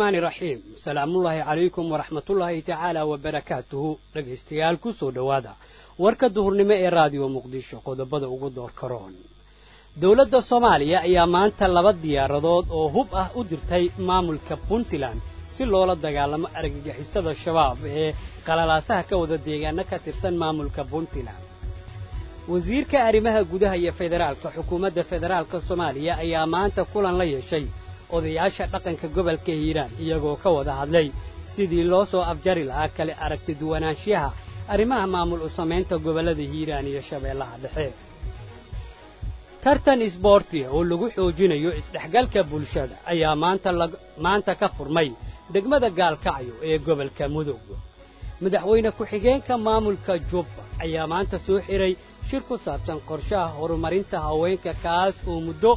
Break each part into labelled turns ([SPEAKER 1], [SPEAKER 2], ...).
[SPEAKER 1] araxmaani raxiim salaamullaahi calaykum waraxmatullaahi tacaala wabarakaatuhu dhegaystayaal ku soo dhowaada warka duhurnimo ee raadiyo muqdisho qodobada ugu door karoon dowladda soomaaliya ayaa maanta laba diyaaradood oo hub ah u dirtay maamulka puntland si loola dagaalamo argagixisada shabaab ee qalalaasaha ka wada deegaano ka tirsan maamulka puntland wasiirka arrimaha gudaha iyo federaalka xukuumadda federaalka soomaaliya ayaa maanta kulan la yeeshay odayaasha dhaqanka gobolka hiiraan iyagoo ka wada hadlay sidii loo soo afjari lahaa kale aragti duwanaanshiyaha arrimaha maamul u samaynta gobollada hiiraan iyo shabeellaha dhexe tartan isboortiga oo lagu xoojinayo isdhexgalka bulshada ayaa maanta maanta ka furmay degmada gaalkacyo ee gobolka mudug madaxweyne ku-xigeenka maamulka jubba ayaa maanta soo xiray shir ku saabsan qorshaha horumarinta haweenka kaas oo muddo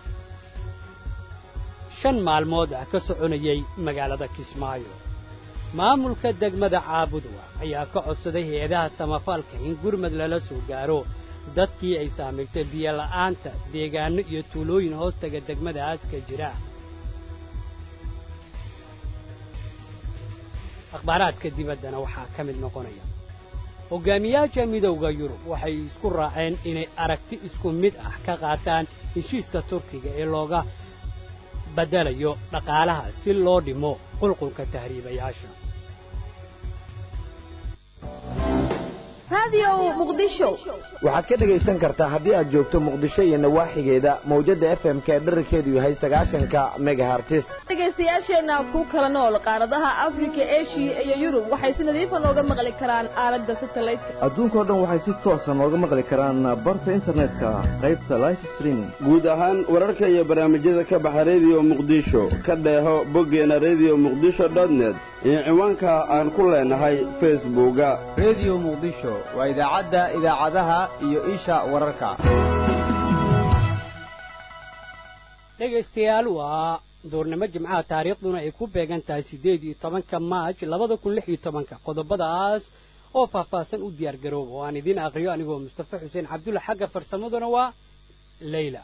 [SPEAKER 1] shan maalmood ah ka soconayay magaalada kismaayo maamulka degmada caabudwa ayaa ka codsaday hay-adaha samafalka in gurmad lala soo gaaro dadkii ay saamaysay biyola'aanta deegaanno iyo tuulooyin hoostaga degmadaas ka jira akhbaaraadka dibaddana waxaa ka mid noqonaya hogaamiyaasha midowda yurub waxay isku raaceen inay aragti isku mid ah ka qaataan heshiiska turkiga ee looga baddelayo dhaqaalaha si loo dhimo qulqulka tahriibayaasha
[SPEAKER 2] waxaad ka dhegaysan kartaa haddii aad joogto muqdisho iyo nawaaxigeeda mawjadda f m k dherarkeedu yahay sagaashanka megahartis
[SPEAKER 3] dhegaystayaasheenna ku kala nool qaaradaha afrika eshiya iyo yurub waxay si nadiifa nooga maqli karaan aalada satelliteka
[SPEAKER 4] adduunkao dhan waxay si toosa nooga maqli karaan barta internetka qaybta life streaming
[SPEAKER 5] guud ahaan wararka iyo barnaamijyada ka baxa rediyo muqdisho ka dheeho boggeena rediyo muqdisho dotnet iyo ciwaanka aan ku leenahay facebooka
[SPEAKER 6] rediyo muqdisho waa idaacadda idaacadaha iyo isha wararka
[SPEAKER 1] dhegaystayaal waa duurnimo jimcaha taariikhduna ay ku beegan tahay siddeed iyo tobanka maaj labada kun lix iyo tobanka qodobadaas oo faahfaahsan u diyaar garooba oo aan idiin aqriyo anigoo mustafa xuseen cabdulla xagga farsamaduna waa leyla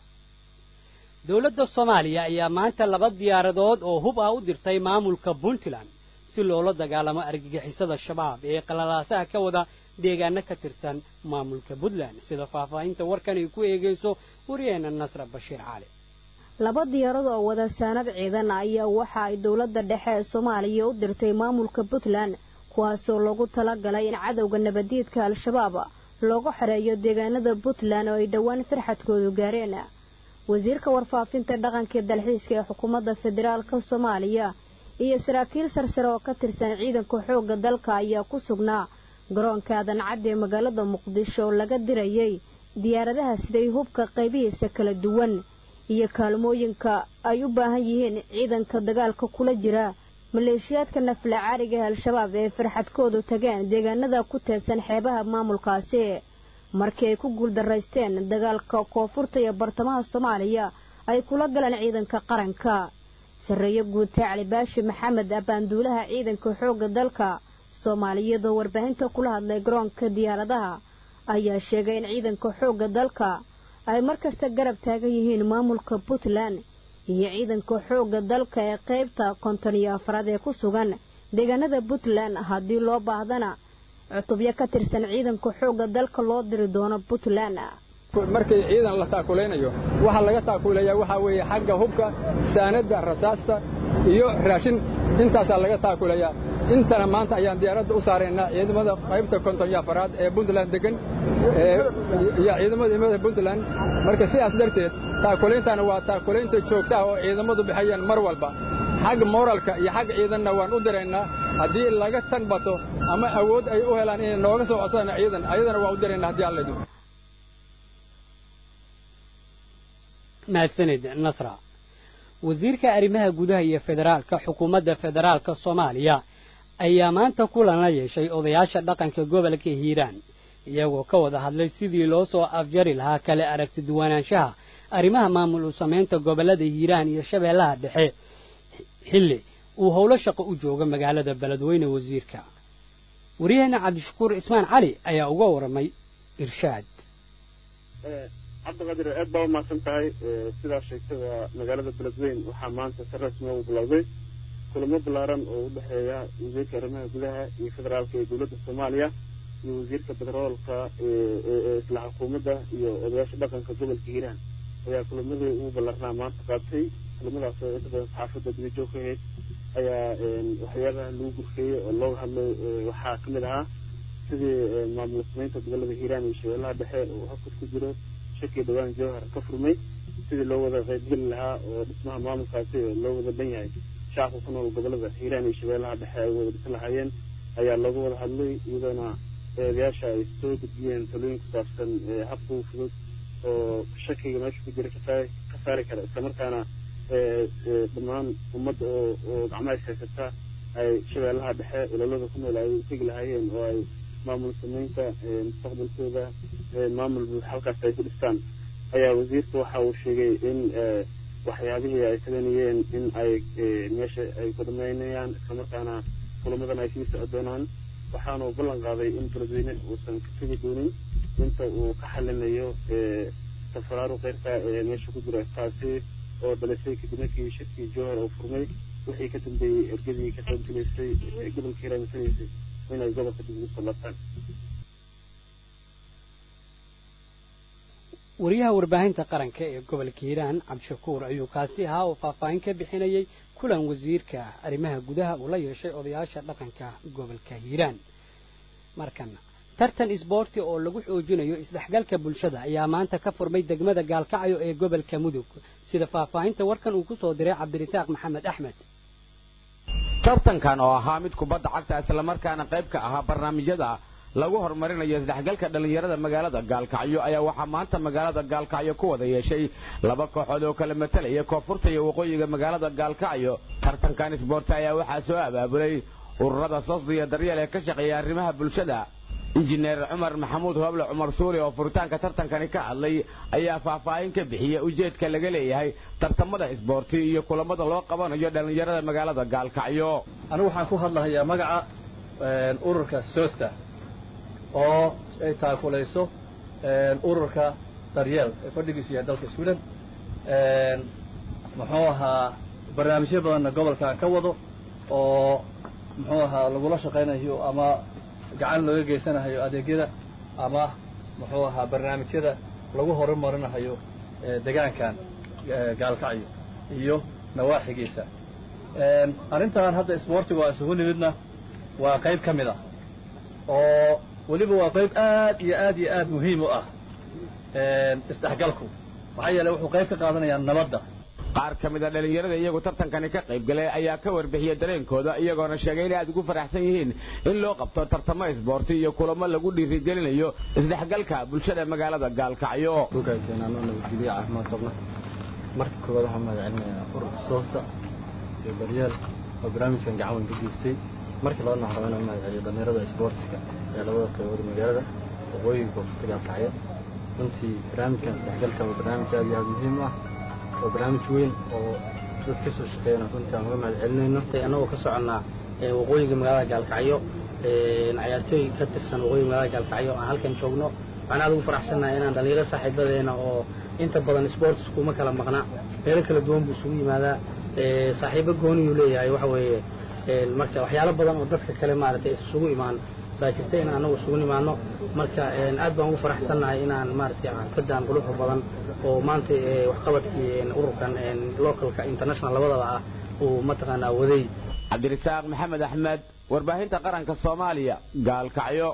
[SPEAKER 1] dowladda soomaaliya ayaa maanta laba diyaaradood oo hub ah u dirtay maamulka puntland si loola dagaalamo argagixisada shabaab ee qalalaasaha ka wada deegaano ka tirsan maamulka puntland sida faahfaahinta warkan ay ku eegayso wariyaheenna nasra bashiir cali
[SPEAKER 7] laba diyaarad oo wada saanad ciidan ayaa waxa ay dowladda dhexe ee soomaaliya u dirtay maamulka puntland kuwaasoo loogu talagalay in cadowga nabadiidka al-shabaab loogu xereeyo deegaanada puntland oo ay dhowaan farxadkoodu gaareen wasiirka warfaafinta dhaqanka dalxiiska ee xukuumadda federaalka soomaaliya iyo saraakiil sarsare oo ka tirsan ciidanka xoogga dalka ayaa ku sugnaa garoonka aadan cadde ee magaalada muqdisho oo laga dirayay diyaaradaha siday hubka qaybihiisa kala duwan iyo kaalmooyinka ay u baahan yihiin ciidanka dagaalka kula jira maleeshiyaadka nafla caariga ee al-shabaab ee farxadkoodu tageen deegaanada ku teedsan xeebaha maamulkaasi markii ay ku guuldaraysteen dagaalka koonfurta iyo bartamaha soomaaliya ay kula galeen ciidanka qaranka sarreeye guute cali baashi maxamed abaanduulaha ciidanka xoogga dalka soomaaliyeed oo warbaahinta kula hadlay garoonka diyaaradaha ayaa sheegay in ciidanka xoogga dalka ay markasta garab taagan yihiin maamulka puntland iyo ciidanka xoogga dalka ee qaybta konton iyo afraad ee ku sugan deegaanada puntland haddii loo baahdana cutubyo ka tirsan ciidanka xoogga dalka loo diri doono puntland
[SPEAKER 8] markay ciidan la taakulaynayo waxaa laga taakulayaa waxaa weeye xagga hubka saanadda rasaasta iyo raashin intaasaa laga taakulayaa intana maanta ayaan diyaaradda u saaraynaa ciidamada qaybta konton iyo afaraad ee puntland degan iyo ciidamada imada puntland marka sidaas darteed taakulayntaana waa taakulaynta joogtaha oo ciidamadu bixayaan mar walba xagga moralka iyo xagga ciidanna waan u diraynaa haddii laga tan bato ama awood ay u helaan inay nooga soo codsadaan ciidan ayadana waa u diraynaa haddii alla idin
[SPEAKER 1] mahadsanid nasra wasiirka arrimaha gudaha iyo federaalka xukuumadda federaalka soomaaliya ayaa maanta kulan la yeeshay odayaasha dhaqanka gobolka hiiraan iyagoo ka wada hadlay sidii loo soo afjari lahaa kale aragti duwanaanshaha arrimaha maamul u samaynta gobollada hiiraan iyo shabeellaha dhexe xilli uu howlo shaqo u jooga magaalada beledweyne wasiirka waryaheena cabdishakuur ismaan cali ayaa uga waramay irshaad
[SPEAKER 9] cabdiqadir aad baa umahadsan tahay sidaa sheegtada magaalada beledweyn waxaa maanta si rasmi u bilowday kulamo ballaaran oo u dhexeeya wasiirka arrimaha gudaha iyo federaalka ee dowladda soomaaliya iyo wasiirka bedroolka ee isla xukuumadda iyo odayaasha dhaqanka gobolka hiiraan ayaa kulamadii ugu ballarnaa maanta qaatay kulamadaas oo inta badan saxaafadda dibajoog ka ahayd ayaa waxyaabaha lagu gurfeeyey oo looga hadlay waxaa ka mid ahaa sidii maamul samaynta gobolada hiiraan iyo shabeellaha dhexe oo habkas ku jiro shaki dhawaan jawhar ka furmay sidii loo wada qaybgeli lahaa oo dhismaha maamulkaasi loo wada dhan yahay shacabka ku nool gobolada hiiraan iyo shabeellaha dhexe ay wada dhisi lahaayeen ayaa looga wada hadlay iyadoona eedayaasha ay soo gudbiyeen talooyin ku saabsan habka u fudud oo shakiga meesha ku jira kasaari ka saari kara islamarkaana dhammaan ummadda oo oo gacmaha ishaysata ay shabeellaha dhexe ololada ku nool ay u tegi lahaayeen oo ay maamul samaynta mustaqbalkooda maamul buux halkaas ay ku dhistaan ayaa wasiirka waxa uu sheegay in waxyaabihii ay taganayeen in ay meesha ay ku dhamaynayaan islamarkaana kulamadan ay sii soco doonaan waxaanu ballan qaaday in beledweyne uusan ka tegi doonin inta uu ka xalinayo tafaraaru keyrka ee meesha ku jira taasi oo dhalisay kadib markii shirkii jowhar oo furmay wixii ka dambeeyey ergadii ka qaybgelaysay gobolka hiiraamisanaysay inay gobolka dib ugu soo laabtaan
[SPEAKER 1] wariyaha warbaahinta qaranka ee gobolka hiiraan cabdishakuur ayuu kaasi ahaa oo faahfaahin ka bixinayay kulan wasiirka arrimaha gudaha uu la yeeshay odayaasha dhaqanka gobolka hiiraan markana tartan isboorti oo lagu xoojinayo isdhexgalka bulshada ayaa maanta ka furmay degmada gaalkacyo ee gobolka mudug sida faahfaahinta warkan uu ku soo diray cabdirasaaq maxamed axmed
[SPEAKER 2] tartankan oo ahaa mid kubadda cagta islamarkaana qayb ka ahaa barnaamijyada lagu horumarinayo isdhexgalka dhallinyarada magaalada gaalkacyo ayaa waxaa maanta magaalada gaalkacyo ku wada yeeshay laba kooxood oo kala matalaya koonfurta iyo waqooyiga magaalada gaalkacyo tartankan isboorti ayaa waxaa soo abaabulay ururada sosda iyo daryeel ee ka shaqeeya arrimaha bulshada injineer cumar maxamuud hooble cumar suuli oo furitaanka tartankani ka hadlay ayaa faahfaahin ka bixiya ujeedka laga leeyahay tartamada isboorti iyo kulamada loo qabanayo dhallinyarada magaalada gaalkacyo
[SPEAKER 10] anigu waxaan ku hadlahayaa magaca ururka sosta oo ay taakulayso ururka daryeel ee fadhigiisu yahay dalka sweden muxuu ahaa barnaamijyo badanna gobolkan ka wado oo muxuu ahaa lagula shaqaynayo ama gacan looga geysanahayo adeegyada ama muxuu ahaa barnaamijyada lagu horumarinahayo degaankan gaalkacyo iyo nawaaxigiisa arrintan hadda isboortiga waa isugu nimidna waa qayb ka mid ah oo weliba waa qayb aad iyo aad iyo aad muhiim u ah isdhexgalku maxaa yeeley wuxuu qayb ka qaadanayaa nabadda
[SPEAKER 2] qaar ka mid a dhallinyarada iyagu tartankani ka qayb galay ayaa ka warbixiyey dareenkooda iyagoona sheegay inay aad ugu faraxsan yihiin in loo qabto tartamo isboorti iyo kulamo lagu dhiirigelinayo isdhexgalka bulshada magaalada gaalkacyo
[SPEAKER 11] nabadgelyo caafimaad qabna marka koowaad waxaan mahad celinayaa ururka soosta iyo daryeel oo barnaamijkan gacan weyn ka geystay markii labadna waxaan rabaa inaan mahad celiyo dhallinyarada isboortiska ee labada qaybood magaalada waqooyiga koonfurta gaalkacyo runtii barnaamijkan isdhexgalka waa barnaamij aad iyo aad muhiim ah waa barnaamij weyn oo dad ka soo shaqeeyana runtii aan uga mahad celinayno
[SPEAKER 12] annagoo ka soconnaa waqooyiga magaalada gaalkacyo cayaartooy ka tirsan waqooyiga magaalada gaalkacyo aan halkan joogno waxaan aad ugu faraxsannahay inaan dhallinyaro saaxiibadeena oo inta badan sports kuma kala maqna meelo kala duwan buu isugu yimaadaa saaxiibo gooniyuu leeyahay waxa weeye marka waxyaalo badan oo dadka kale maaragtay isugu imaan baa jirta in anagu isugu nimaano marka aad baan ugu faraxsannahay inaan maaragtay xirfadan quluxda badan oo maanta waxqabadkii ururkan localka international labadaba ah uu mataqaanaa waday
[SPEAKER 2] cabdirasaaq maxamed axmed warbaahinta qaranka soomaaliya gaalkacyo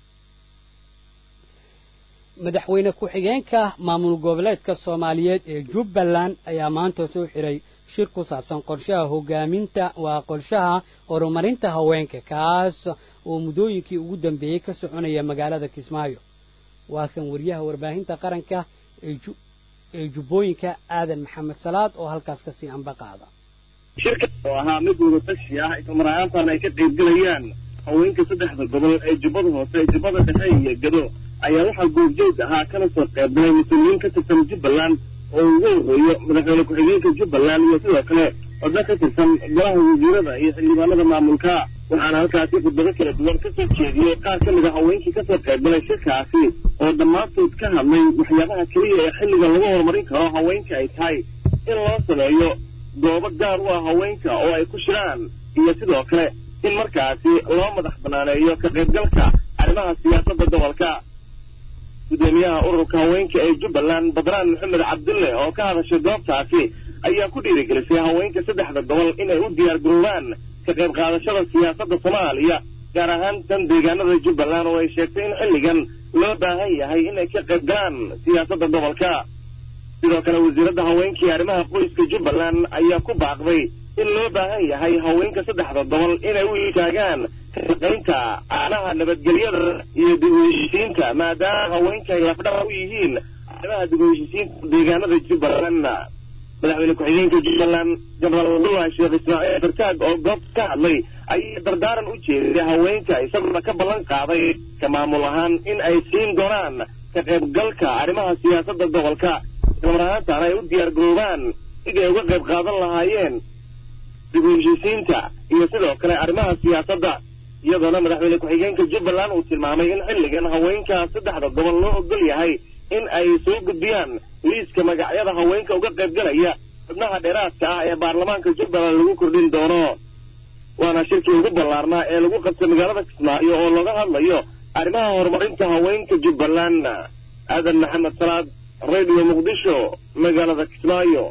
[SPEAKER 1] madaxweyne ku-xigeenka maamul goboleedka soomaaliyeed ee jubbaland ayaa maanta soo xiray shir ku saabsan qorshaha hogaaminta waa qorshaha horumarinta haweenka kaas oo muddooyinkii ugu dambeeyey ka soconaya magaalada kismaayo waa kan wariyaha warbaahinta qaranka ee jubbooyinka aadan maxamed salaad oo halkaas kasii anba qaada
[SPEAKER 9] shirka oo ahaa mid wadatashi ah islamar ahaantaana ay ka qaybgelayaan haweenka saddexda gobol ee jubbada hoose jubbada dhexe iyo gado ayaa waxaa goobjoog ahaa kana soo qaybgalay mas-uuliyiin ka tirsan jubbaland oo ugu horreeyo madaxweyne ku-xigeenka jubbaland iyo sidoo kale xubno ka tirsan golaha wasiirada iyo xildhibaanada maamulka waxaana halkaasi khudbado kala duwan ka soo jeediyey qaar ka mid a haweenkii kasoo qaybgalay shirkaasi oo dhammaantood ka hadlay waxyaabaha keliya ee xilliga lagu horumarin karo haweenka ay tahay in loo sameeyo
[SPEAKER 13] goobo gaar u ah haweenka oo ay ku shiraan iyo sidoo kale in markaasi loo madax banaaneeyo ka qaybgalka arrimaha siyaasadda gobolka gudoomiyaha ururka haweenka ee jubbaland badraan maxamed cabdulle oo ka hadashay goobtaasi ayaa ku dhiirigelisay haweenka saddexda gobol inay u diyaar garoobaan ka qayb qaadashada siyaasadda soomaaliya gaar ahaan tan deegaanada jubbaland oo ay sheegtay in xilligan loo baahan yahay inay ka qayb galaan siyaasadda gobolka sidoo kale wasiiradda haweenka iyo arrimaha qoyska jubbaland ayaa ku baaqday in loo baahan yahay haweenka saddexda gobol inay u istaagaan kashaqaynta aanaha nabadgelyada iyo dib u heshiisiinta maadaama haweenka ay lafdhabar u yihiin arrimaha dib u heshiisiinta deegaanada jubbaland madaxweyne ku-xigeenka jubbaland jenaraal abdullahi sheekh ismaaciil fartaag oo goobta ka hadlay ayaa dardaaran u jeeday haweenka isaguna ka ballan qaaday ka maamul ahaan in ay siin doonaan ka qaybgalka arrimaha siyaasadda gobolka islamar ahaantaana ay u diyaar garoobaan sidii ay uga qayb qaadan lahaayeen dib u heshiisiinta iyo sidoo kale arrimaha siyaasadda iyadoona madaxweyne ku-xigeenka jubbaland uu tilmaamay in xilligan haweenka saddexda gobol loo ogol yahay in ay soo gudbiyaan liiska magacyada haweenka uga qaybgalaya xubnaha dheeraadka ah ee baarlamaanka jubbaland lagu kordhin doono waana shirkii ugu ballaarnaa ee lagu qabtay magaalada kismaayo oo laga hadlayo arrimaha horumarinta haweenka jubbaland aadan maxamed salaad radio muqdisho magaalada kismaayo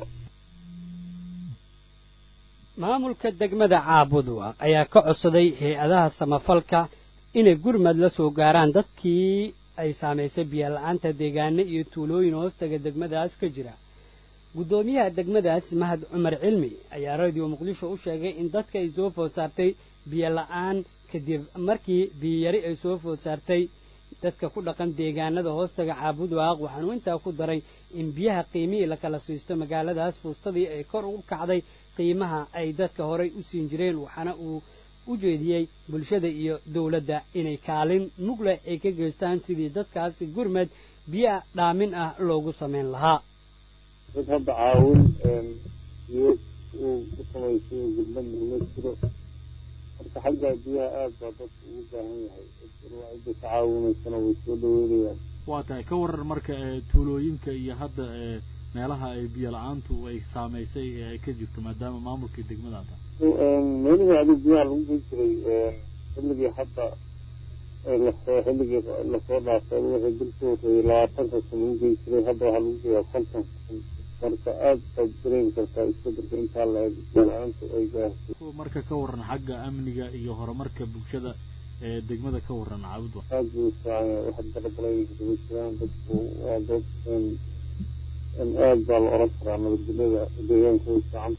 [SPEAKER 1] maamulka degmada caabudwaaq ayaa ka codsaday hay-adaha samafalka inay gurmad la soo gaaraan dadkii ay saamaysay biyola'aanta deegaano iyo tuulooyin hoostaga degmadaas ka jira guddoomiyaha degmadaas mahad cumar cilmi ayaa radio muqdisho u sheegay in dadka ay soo food saartay biyola'aan kadib markii biyiyari ay soo food saartay dadka ku dhaqan deegaanada hoostaga caabudwaaq waxaanu intaa ku daray in biyaha qiimihii la kala siisto magaaladaas fuustadii ay kor ugu kacday qiimaha ay dadka horay u siin jireen waxaana uu u jeediyey bulshada iyo dowladda inay kaalin mugleh ay ka geystaan sidii dadkaasi gurmad biyo dhaamin ah loogu samayn lahaa
[SPEAKER 9] dad hadda caawin biyo uu ku samaysay gurmadna ma jiro marka xagga biyaha aad baa dadka ugu baahan yahay cidda ka caawinaysana way soo dhaweynayaan
[SPEAKER 14] waa tahay ka waran marka tuulooyinka iyo hadda meelaha ay biyo la-aantu ay saamaysay ee ay ka jirto maadaama maamulkii degmada ta
[SPEAKER 9] meelihii adig biyaha lagu gey jiray xilligii hadda lasoo xilligii lasoo dhaafay wixii dilka horreeyey labaatanka kun lagu gey jiray hadda waxaa lagu geeyaa konton kun marka aad baad dareemi kartaa isbedelka intaa la eg biyo la-aantu ay gaartay
[SPEAKER 14] marka ka waran xagga amniga iyo horumarka bulshada ee degmada ka waran caabudwa
[SPEAKER 9] aad buu fiican yahay wax darabalaynka kaga jiraan dadku waa dad aad baa la oran karaa nabadgelyada deegaanka way fiican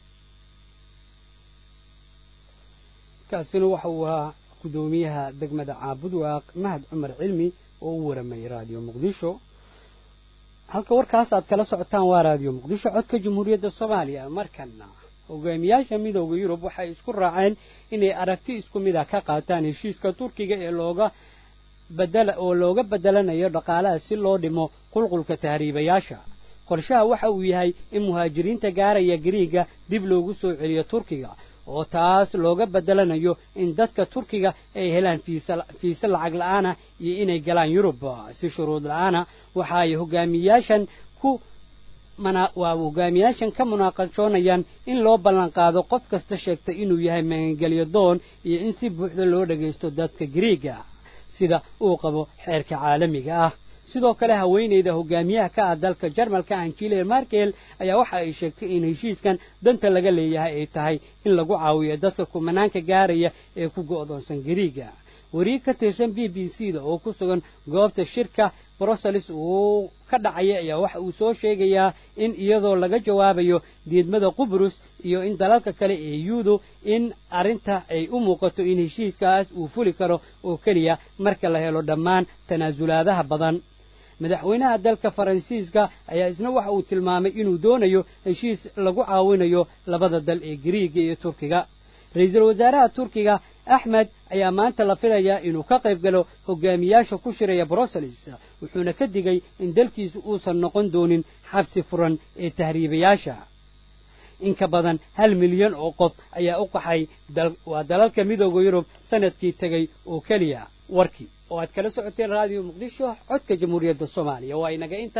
[SPEAKER 1] kaasina waxa uu ahaa guddoomiyaha degmada caabudwaaq mahad cumar cilmi oo u waramayay raadiyo muqdisho halka warkaas aad kala socotaan waa raadiyo muqdisho codka jamhuuriyadda soomaaliya markana hogaamiyaasha midooda yurub waxay isku raaceen inay aragti isku mid ah ka qaataan heshiiska turkiga ee looga badala oo looga bedelanayo dhaqaalaha si loo dhimo qulqulka tahriibayaasha qorshaha waxa uu yahay in muhaajiriinta gaaraya gariiga dib loogu soo celiyo turkiga oo taas looga bedelanayo in dadka turkiga ay helaan fiise lacag la-aana iyo inay galaan yurub si shuruud la-aana waxa ay hogaamiyaashan ku waa hogaamiyaashan ka munaaqashoonayaan in loo ballan qaado qof kasta sheegta inuu yahay magangelyo doon iyo in si buuxda loo dhagaysto dadka gariiga sida uu qabo xeerka caalamiga ah sidoo kale haweeneyda hogaamiyaha ka ah dalka jarmalka angela markel ayaa waxa ay sheegtay in heshiiskan danta laga leeyahay ay tahay in lagu caawiyo dadka kumanaanka gaaraya ee ku go'doonsan gariiga wariir ka tirsan b b c da oo ku sugan goobta shirka brussels uu ka dhacaya ayaa waxa uu soo sheegayaa in iyadoo laga jawaabayo diidmada qubrus iyo in dalalka kale ee yuudu in arrinta ay u muuqato in heshiiskaas uu fuli karo oo keliya marka la helo dhammaan tanaasulaadaha badan madaxweynaha dalka faransiiska ayaa isna waxa uu tilmaamay inuu doonayo heshiis lagu caawinayo labada dal ee gariiga iyo turkiga ra-iisul wasaaraha turkiga axmed ayaa maanta la filayaa inuu ka qayb galo hogaamiyaasha ku shiraya brussels wuxuuna ka digay in dalkiisu uusan noqon doonin xabsi furan ee tahriibayaasha in ka badan hal milyan oo qof ayaa u qaxay waa dalalka midooda yurub sanadkii tegey oo keliya warkii oo aad kala socoteen raadiyo muqdisho codka jamhuuriyadda soomaaliya waa inaga intaa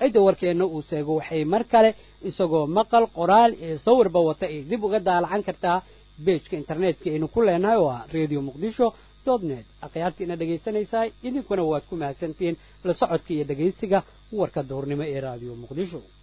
[SPEAKER 1] cidda warkeenna uu seego waxay mar kale isagoo maqal qoraal iyo sawirba wata ay dib uga daalacan kartaa beejka internetka aynu ku leenahay oo ah radio muqdisho dot net akhyaartiina dhegaysanaysaa idinkuna waad ku mahadsantihiin la socodka iyo dhegaysiga warka duhurnimo ee radio muqdisho